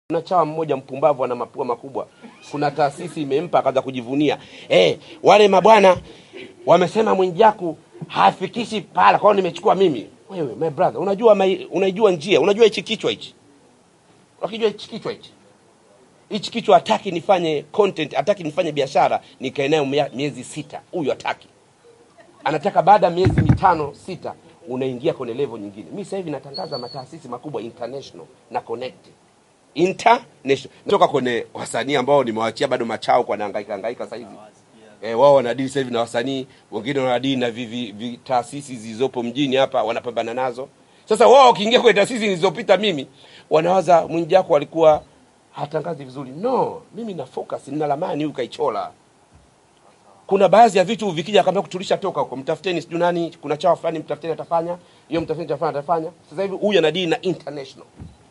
Kuna chawa mmoja mpumbavu ana mapua makubwa, kuna taasisi imempa akaanza kujivunia eh, wale mabwana wamesema Mwijaku hafikishi pahala, kwa hiyo nimechukua mimi. Wewe my brother, unajua mai, unajua njia, unajua hichi kichwa hichi, unakijua hichi kichwa hichi hichi kichwa hataki nifanye content, hataki nifanye biashara nikae nayo mia- miezi sita. Huyu hataki, anataka baada ya miezi mitano sita unaingia kwenye level nyingine. Mimi sasa hivi natangaza mataasisi makubwa international na connect international, natoka kwenye wasanii ambao nimewachia bado machao kwa nahangaika hangaika sasa hivi eh, wao wanadili sasa hivi na wasanii wengine, wanadili na vi, vi, vi, taasisi zilizopo mjini hapa, wanapambana nazo. Sasa wao wakiingia kwenye taasisi nilizopita mimi, wanawaza Mwijaku alikuwa hatangazi vizuri. No, mimi na focus, nina lamani huyu kaichola. Kuna baadhi ya vitu vikija kama kutulisha toka huko, mtafuteni sijui nani, kuna chawa fulani mtafuteni atafanya hiyo, mtafuteni atafanya atafanya. Sasa hivi huyu anadili na international